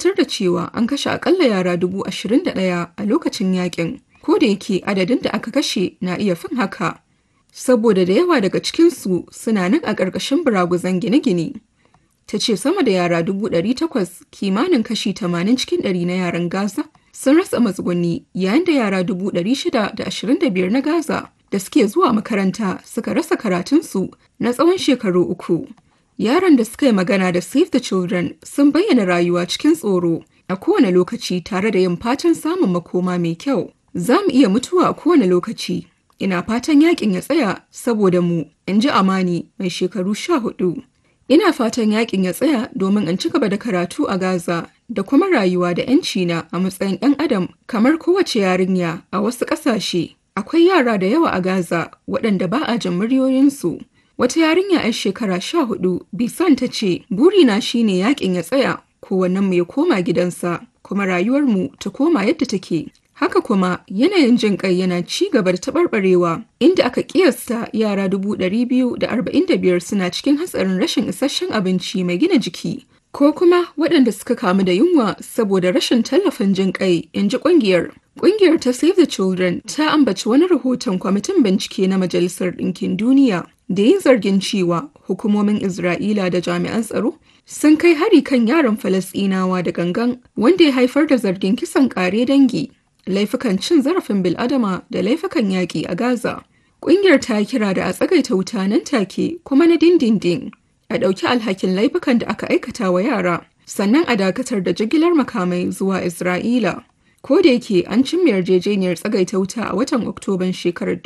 tabbatar da cewa an kashe akalla yara dubu ashirin da ɗaya a lokacin yakin, ko da yake adadin da aka kashe na iya fin haka. Saboda da yawa daga cikinsu suna nan a ƙarƙashin buraguzan gine-gine. Ta ce sama da yara dubu ɗari takwas kimanin kashi tamanin cikin ɗari na yaran Gaza sun rasa matsuguni yayin da yara dubu ɗari shida da ashirin da biyar na Gaza da suke zuwa makaranta suka rasa karatunsu na tsawon shekaru uku. Yaran da suka yi magana da Save the Children sun bayyana rayuwa cikin tsoro a kowane lokaci tare da yin fatan samun makoma mai kyau. Za mu iya mutuwa a kowane lokaci. Ina fatan yakin ya tsaya saboda mu, in ji Amani mai shekaru sha hudu. Ina fatan yakin ya tsaya domin in ci gaba da karatu a Gaza da kuma rayuwa da 'yanci na a matsayin 'yan adam kamar kowace yarinya a wasu ƙasashe. Akwai yara da yawa a Gaza waɗanda ba a jin muryoyinsu. Wata yarinya 'yar shekara sha hudu Bisan ta ce, Burina shine yakin ya tsaya, kowannen mu ya koma gidansa, kuma rayuwarmu ta koma yadda take. Haka kuma yanayin jin kai yana ci gaba da taɓarɓarewa, inda aka ƙiyasta yara dubu ɗari biyu da arba'in da biyar suna cikin hatsarin rashin isasshen abinci mai gina jiki. Ko kuma waɗanda suka kamu da yunwa saboda rashin tallafin jin kai, in ji ƙungiyar. Ƙungiyar ta Save the Children ta ambaci wani rahoton kwamitin bincike na Majalisar Ɗinkin Duniya da yin zargin cewa hukumomin Isra'ila da jami'an tsaro sun kai hari kan yaran Falasɗinawa da gangan wanda ya haifar da zargin kisan ƙare dangi, laifukan cin zarafin bil'adama da laifukan yaƙi a Gaza. Ƙungiyar ta kira da a tsagaita wuta nan take kuma na dindindin, a ɗauki alhakin laifukan da aka aikata wa yara, sannan a dakatar da jigilar makamai zuwa Isra'ila. Ko da yake an cimma yarjejeniyar tsagaita wuta a watan Oktoban shekarar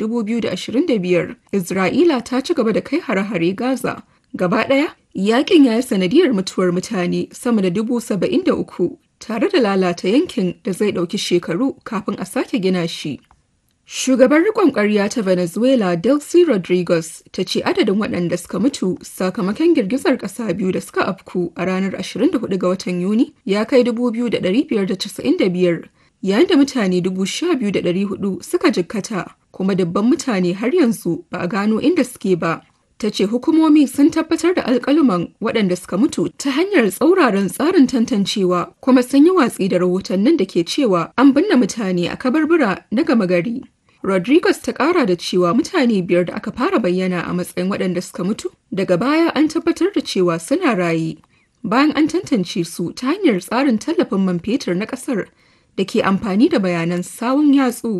2025, Isra'ila ta ci gaba da kai hare-hare Gaza. Gaba ɗaya, yakin ya yi sanadiyar mutuwar mutane sama da dubu saba'in da uku tare da lalata yankin da zai ɗauki shekaru kafin a sake gina shi. Shugaban riƙon ƙwarya ta Venezuela Delcy Rodriguez ta ce adadin waɗanda suka mutu sakamakon girgizar ƙasa biyu da suka afku a ranar 24 ga watan Yuni ya kai 2,595 yayin da mutane 12,400 suka jikkata kuma dubban mutane har yanzu ba a gano inda suke ba. Ta ce hukumomi sun tabbatar da alkaluman waɗanda suka mutu ta hanyar tsauraran tsarin tantancewa kuma sun yi watsi da rahotannin da ke cewa an binne mutane a kabarbura na gama gari. Rodriguez ta ƙara da cewa mutane biyar da aka fara bayyana a matsayin waɗanda suka mutu daga baya an tabbatar da cewa suna raye. Bayan an tantance su ta hanyar tsarin tallafin man fetur na ƙasar da ke amfani da bayanan sawun yatsu.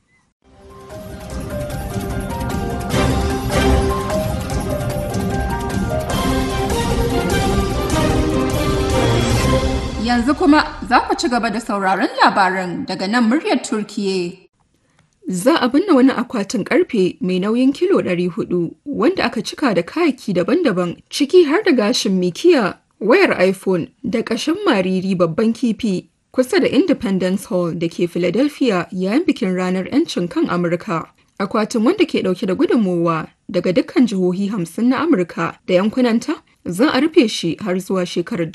Yanzu kuma za ku ci gaba da sauraron labaran daga nan muryar Turkiye. Za a binne wani akwatin karfe mai nauyin kilo 400 wanda aka cika da kayaki daban-daban ciki har da gashin mikiya, wayar iPhone da ƙashin mariri babban kifi kusa da Independence Hall da ke Philadelphia yayin bikin ranar 'yancin kan Amurka. Akwatin wanda ke ɗauke da gudunmowa daga dukkan jihohi hamsin na Amurka da yankunanta za a rufe shi har zuwa shekarar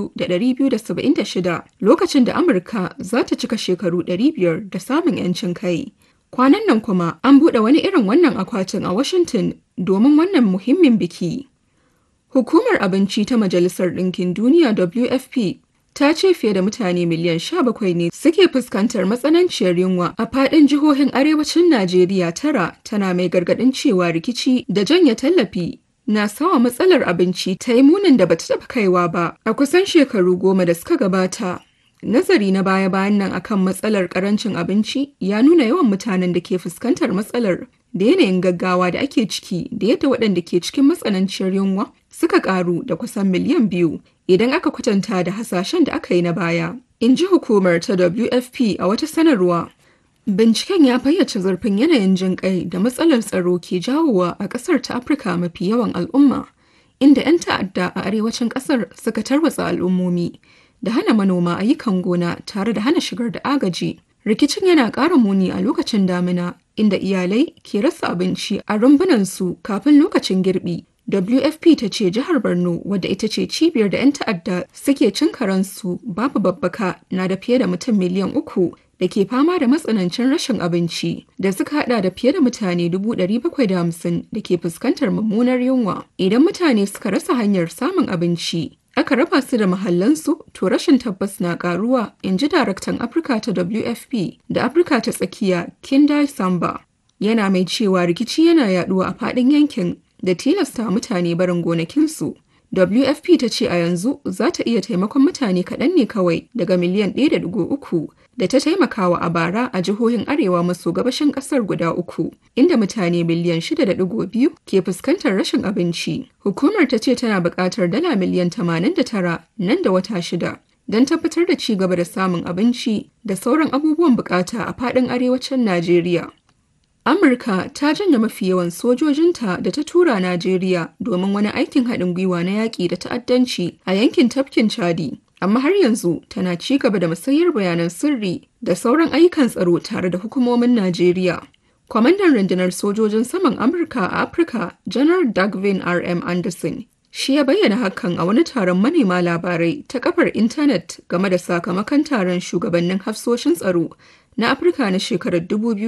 2276 lokacin da Amurka za ta cika shekaru 500 da samun 'yancin kai. Kwanan nan kuma an buɗe wani irin wannan akwatin a Washington domin wannan muhimmin biki. Hukumar Abinci ta Majalisar Ɗinkin Duniya WFP ta ce fiye da mutane miliyan 17 ne suke fuskantar matsananciyar yunwa a faɗin jihohin arewacin Najeriya tara tana mai gargaɗin cewa rikici da janye tallafi na sawa matsalar abinci ta yi munin da bata taɓa kaiwa ba a kusan shekaru goma da suka gabata. Nazari na baya-bayan nan akan matsalar karancin abinci ya nuna yawan mutanen da ke fuskantar matsalar da yanayin gaggawa da ake ciki da yadda waɗanda ke cikin matsananciyar yunwa suka ƙaru da kusan miliyan biyu idan aka kwatanta da hasashen da aka yi na baya. In ji hukumar ta WFP a wata sanarwa. Binciken ya fayyace zurfin yanayin jin kai da matsalar tsaro ke jawowa a ƙasar ta Afirka mafi yawan al'umma, inda 'yan ta'adda a arewacin ƙasar suka tarwatsa al'ummomi da hana manoma ayyukan gona tare da hana shigar da agaji. Rikicin yana ƙara muni a lokacin damina, inda iyalai ke rasa abinci a rumbunansu kafin lokacin girbi. WFP ta ce jihar Borno wadda ita ce cibiyar da 'yan ta'adda suke cin karansu babu babbaka na da fiye da mutum miliyan uku da ke fama da matsanancin rashin abinci da suka hada da fiye da mutane 750 da ke fuskantar mummunar yunwa. Idan mutane suka rasa hanyar samun abinci, aka raba su da mahallansu to rashin tabbas na karuwa in ji daraktan afirka ta wfp da afirka ta tsakiya kindai samba yana mai cewa rikici yana yaduwa a faɗin yankin da tilasta mutane barin gonakinsu wfp ta ce a yanzu za ta iya taimakon mutane kaɗan ne kawai daga miliyan 1.3 da ta taimakawa a bara a jihohin arewa maso gabashin ƙasar guda uku inda mutane miliyan 6.2 ke fuskantar rashin abinci hukumar ta ce tana buƙatar dala miliyan 89 nan da wata shida don tabbatar da ci gaba da samun abinci da sauran abubuwan bukata a faɗin arewacin najeriya Amurka ta janye mafi yawan sojojinta da ta tura Najeriya domin wani aikin haɗin gwiwa na yaƙi da ta'addanci a yankin tafkin Chadi. Amma har yanzu tana ci gaba da musayar bayanan sirri da sauran ayyukan tsaro tare da hukumomin Najeriya. Kwamandan rundunar sojojin saman Amurka a Afirka, Janar Dagvin R.M. Anderson, shi ya bayyana hakan a wani taron manema labarai ta kafar intanet game da sakamakon taron shugabannin hafsoshin tsaro na Afirka na shekarar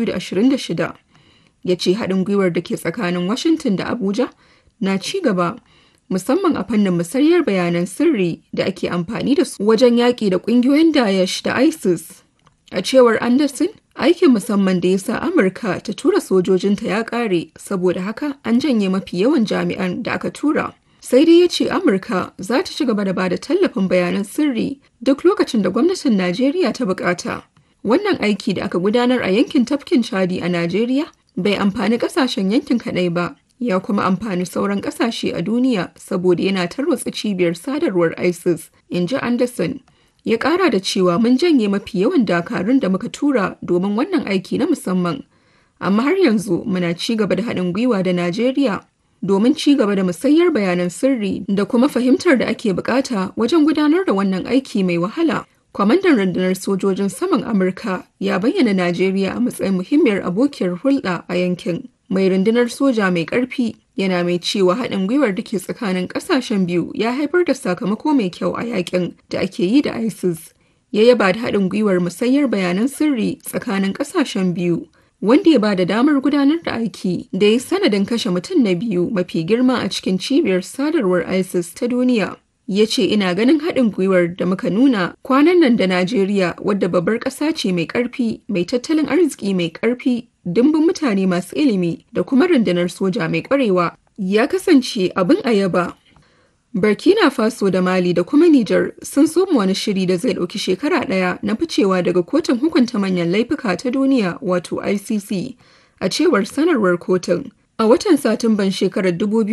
2026. ya ce haɗin gwiwar da ke tsakanin Washington da Abuja na ci gaba musamman a fannin musayar bayanan sirri da ake amfani da su wajen yaƙi da ƙungiyoyin Daesh da ISIS. A cewar Anderson, aikin musamman da ya sa Amurka ta tura sojojinta ya ƙare saboda haka an janye mafi yawan jami'an da aka tura. Sai dai ya ce Amurka za ta ci gaba da ba da tallafin bayanan sirri duk lokacin da gwamnatin Najeriya ta bukata. Wannan aiki da aka gudanar a yankin tafkin Chadi a Najeriya bai amfani kasashen yankin kaɗai ba ya kuma amfani sauran kasashe a duniya saboda yana tarwatsa cibiyar sadarwar isis in ji anderson ya ƙara da cewa mun janye mafi yawan dakarun da muka tura domin wannan aiki na musamman amma har yanzu muna ci gaba da haɗin gwiwa da najeriya domin ci gaba da musayar bayanan sirri da kuma fahimtar da ake bukata wajen gudanar da wannan aiki mai wahala Kwamandan rundunar sojojin saman Amurka ya bayyana Najeriya a matsayin muhimmiyar abokiyar hulɗa a yankin. Mai rundunar soja mai ƙarfi yana mai cewa haɗin gwiwar da ke tsakanin ƙasashen biyu ya haifar da sakamako mai kyau a yakin da ake yi da ISIS. Ya yaba da haɗin gwiwar musayar bayanan sirri tsakanin ƙasashen biyu. Wanda ya ba da damar gudanar da aiki da ya sanadin kashe mutum na biyu mafi girma a cikin cibiyar sadarwar ISIS ta duniya. ya ce ina ganin haɗin gwiwar da muka nuna kwanan nan da Najeriya wadda babbar ƙasa ce mai ƙarfi mai tattalin arziki mai ƙarfi dimbin mutane masu ilimi da kuma rundunar soja mai ƙwarewa ya kasance abin a yaba. Burkina Faso da Mali da kuma Nijar sun soma wani shiri da zai ɗauki shekara ɗaya na ficewa daga kotun hukunta manyan laifuka ta duniya wato ICC a cewar sanarwar kotun. A watan Satumban shekarar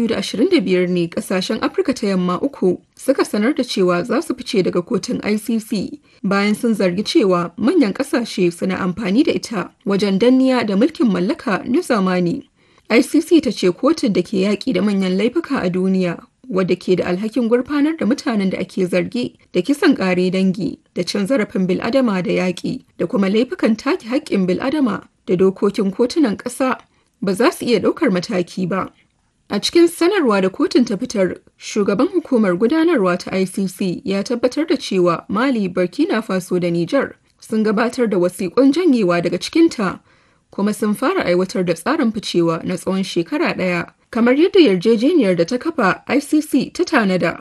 2025 ne kasashen Afirka ta yamma uku suka sanar da cewa za su fice daga kotun ICC bayan sun zargi cewa manyan kasashe suna amfani da ita wajen danniya da mulkin mallaka na zamani. ICC ta ce kotun da ke yaƙi da manyan laifuka a duniya wadda ke da alhakin gurfanar da mutanen da ake zargi da kisan ƙare dangi da cin zarafin bil'adama da yaƙi da kuma laifukan take haƙƙin bil'adama da dokokin kotunan ƙasa ba za su iya ɗaukar mataki ba. A cikin sanarwa da kotun ta fitar, shugaban hukumar gudanarwa ta ICC ya tabbatar da cewa Mali, Burkina Faso da Nijar sun gabatar da wasiƙun janyewa daga cikinta, kuma sun fara aiwatar da tsarin ficewa na tsawon shekara ɗaya, kamar yadda yarjejeniyar da ta kafa ICC ta tanada.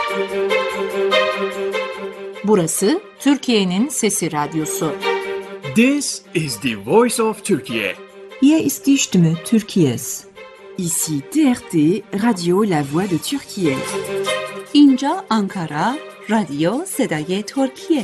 Burası Türkiye'nin Sesi Radyosu. This is the voice of Turkey. Hier ist die Stimme Türkiye's. Ici TRT, Radio La Voix de Turquie. اینجا آنکارا رادیو صدای ترکیه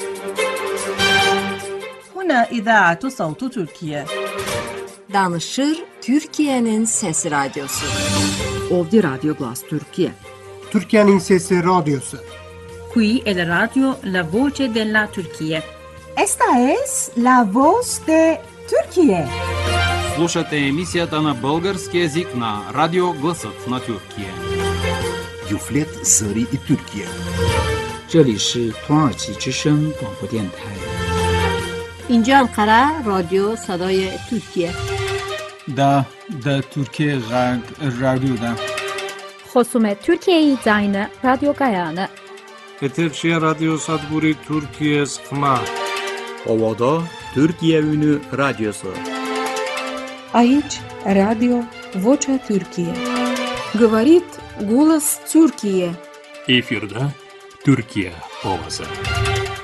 هنا إذاعة صوت تركيا Danışır Türkiye'nin Sesi Radyosu. Ovdje Radio Glas Turkije. Türkiye'nin Sesi Radyosu. Qui è la radio La Voce della Turchia. Esta es la voz de Turquie. Слушате емисията на български язик на Радио Гласът на Тюркия. Юфлет Зари и Тюркия. 这里是土耳其之声广播电台。 اینجا انقره رادیو صدای ترکیه دا دا ترکیه غرب رادیو دا خصوم ترکیه زاین رادیو گایانه Etekşehir Radyo Sadburi Türkiye Sıkma Ovada Türkiye Ünü Radyosu Aici Radio Vocea Türkiye Говорит голос Тюркии. Efirde Türkiye ovası.